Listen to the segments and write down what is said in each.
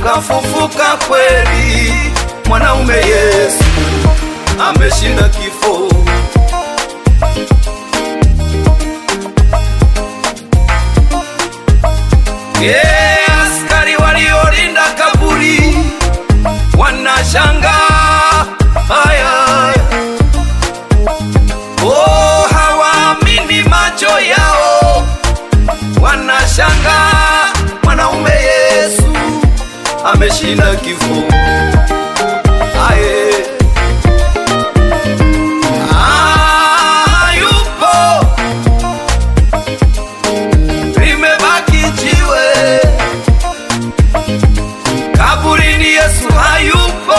kafufuka kweli, mwanaume Yesu ameshinda kifo. Yeah, askari waliolinda kaburi wanashangaa haya, oh, hawaamini macho yao, wanashangaa mwanaume Yesu ameshinda kifo. Aye. Ah, yupo limebaki jiwe kaburini, Yesu hayupo,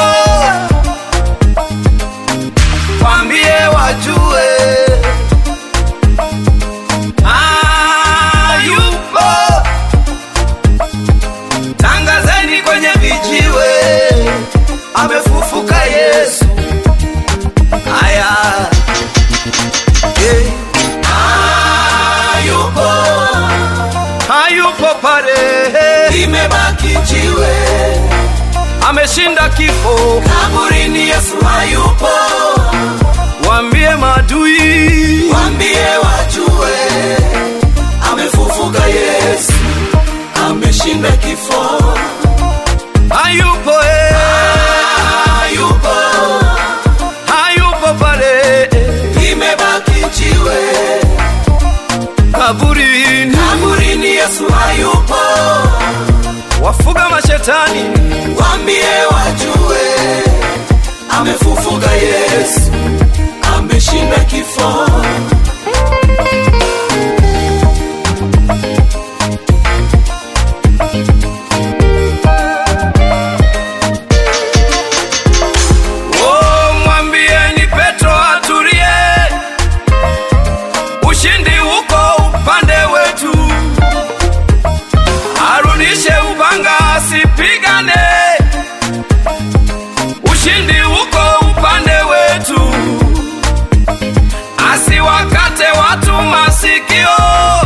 kwambie wajue hayupo, tangazeni kwenye vijiwe, amefufuka Yesu. Aya, hey. hayupo hayupo pale, limebaki jiwe ameshinda kifo. kaburini, Yesu hayupo, Waambie maadui, wambie wajue, amefufuka Yesu, ameshinda kifo, hayupo eh, hayupo, hayupo pale limebaki jiwe kaburini. kaburini, Yesu hayupo, Wafuga mashetani, wambie wajue, amefufuka Yesu, ameshinda kifo. oh, mwambieni Petro atulie, ushindi uko upande wetu, arudishe upanga asipigane, ushindi uko upande wetu, asiwakate watu masikio,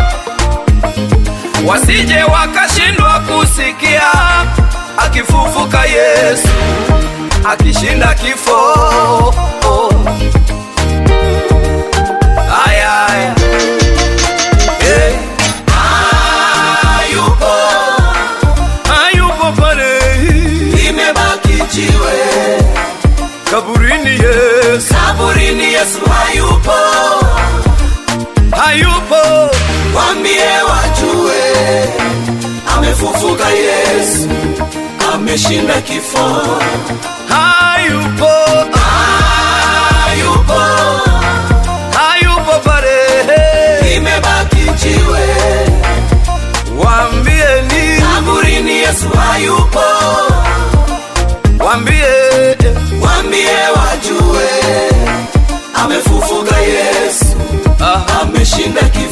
wasije wakashindwa kusikia akifufuka Yesu akishinda kifo. Aya, aya. Eh, Hayupo, hayupo pale limebaki jiwe kaburini, Yesu kaburini, Yesu hayupo, hayupo, wambie wajue, amefufuka Yesu, ameshinda kifo. hayupo, Hayupo, hayupo pale, limebaki jiwe waambieni, kaburini, Yesu hayupo, waambie wambie wajue, amefufuka Yesu, ah, ameshinda kifo.